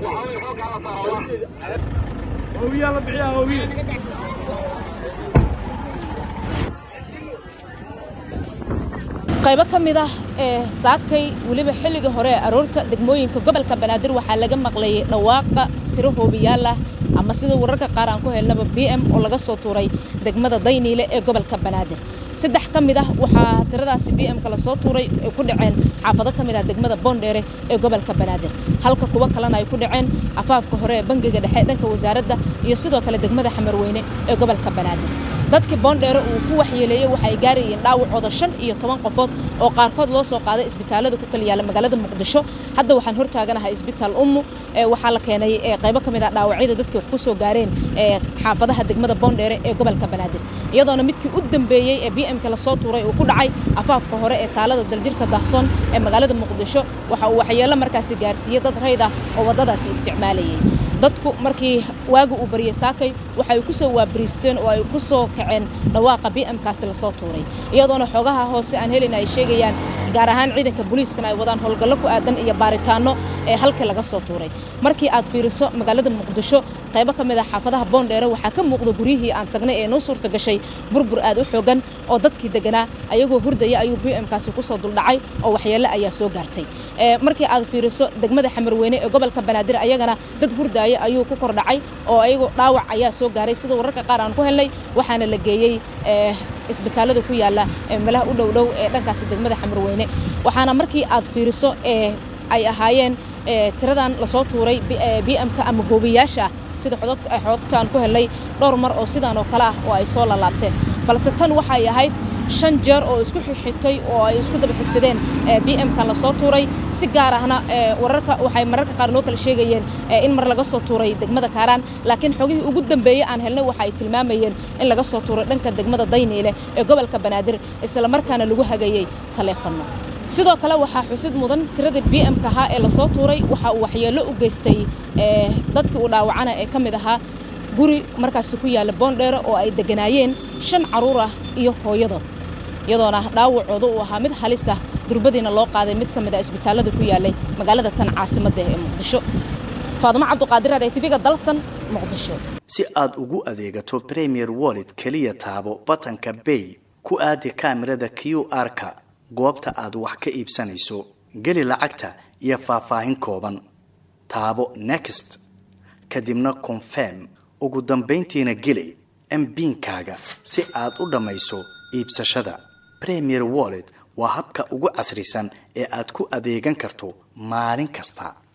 qaybo ka mid ah ee saakay weliba xilliga hore ee aroorta degmooyinka gobolka banaadir waxaa laga maqlayay dhawaaqa tiro hoobiyaal ah ama sida wararka qaar aan ku helnaba b m oo laga soo tuuray degmada dayniile ee gobolka banaadir saddex ka mid ah waxaa tiradaasi b m-ka lasoo tuuray ay ku dhaceen xaafado ka mid ah degmada boondheere ee gobolka banaadir halka kuwo kalena ay ku dhaceen afaafka hore ee bangiga dhexe dhanka wasaaradda iyo sidoo kale degmada xamarweyne ee gobolka banaadir dadkii boondheere uu ku waxyeeleeyey waxa ay gaarayeen dhaawacooda shan iyo toban qofood oo qaarkood loo soo qaaday isbitaalada ku kala yaala magaalada muqdisho hadda waxaan hortaaganahay isbitaal ummu waxaa la keenay qaybo ka mid ah dhaawacyada dadkii wax ku soo gaareen xaafadaha degmada boondheere ee gobolka banaadir iyadoona midkii u dambeeyey ee b m-ka lasoo tuuray uu ku dhacay afaafka hore ee taalada daljirka daahsoon ee magaalada muqdisho waxa uu waxyeello markaasi gaarsiiyey dad rayd ah oo waddadaasi isticmaalayay dadku markii waaga uu baryay saakay waxay ku soo waabariisteen oo ay ku soo kaceen dhawaaqa b m-kaasi lasoo tuuray iyadoona xoogaha hoose aan helin ay sheegayaan gaar ahaan ciidanka booliiskana ay wadaan howlgallo ku aadan iyo baaritaano ee halkii laga soo tuuray markii aad fiiriso magaalada muqdisho qaybo ka mid ah xaafadaha boondheere waxaa ka muuqda guryihii aan tagnay ee noo suurta gashay burbur aad u xoogan oo dadkii deganaa ayagoo hurdaya ayuu b m-kaasi kusoo duldhacay oo waxyeello ayaa soo gaartay markii aad fiiriso degmada xamarweyne ee gobolka banaadir ayagana dad hurdaya ayuu ku kordhacay oo ayagu dhaawac ayaa soo gaaray sida wararka qaar aan ku helnay waxaana la geeyey isbitaalada ku yaala meelaha u dhowdhow ee dhankaasi degmada xamarweyne waxaana markii aad fiiriso ay ahaayeen tiradan lasoo tuuray b m-ka ama hoobiyaasha sida xogtaan ku helnay dhowr mar oo sidaan oo kale ah oo ay soo lalaabteen balse tan waxay ahayd shan jeer oo isku xigtay oo ay isku daba xigsadeen b m-kan lasoo tuuray si gaar ahna wararka waxay mararka qaar noo kala sheegayeen in mar laga soo tuuray degmada kaaraan laakiin xogihii ugu dambeeyey aan helnay waxa ay tilmaamayeen in laga soo tuuray dhanka degmada dayniile ee gobolka banaadir isla markaana lagu hagayey taleefanno sidoo kale waxaa xusid mudan tiradii b m-ka ahaa ee lasoo tuuray waxa uu waxyeello u geystay dadkii uu dhaawacana ee ka mid ahaa guri markaasi ku yaalla boondheere oo ay deganaayeen shan carruur ah iyo hooyadood iyadoona dhaawacooda uu ahaa mid halis ah durbadiina loo qaaday mid ka mid ah isbitaallada ku yaallay magaalada tan caasimadda ee muqdisho faadumo cabduqaadir aday tv-ga dalsan muqdisho si aad ugu adeegato premier wallet keliya taabo batanka bay ku aadi kaamirada q r-ka goobta aad wax ka iibsanayso geli lacagta iyo faahfaahin kooban taabo next kadibna confirm ugu dambayntiina geli mbiinkaaga si aad u dhammayso iibsashada premier wallet waa habka ugu casrisan ee aad ku adeegan karto maalin kasta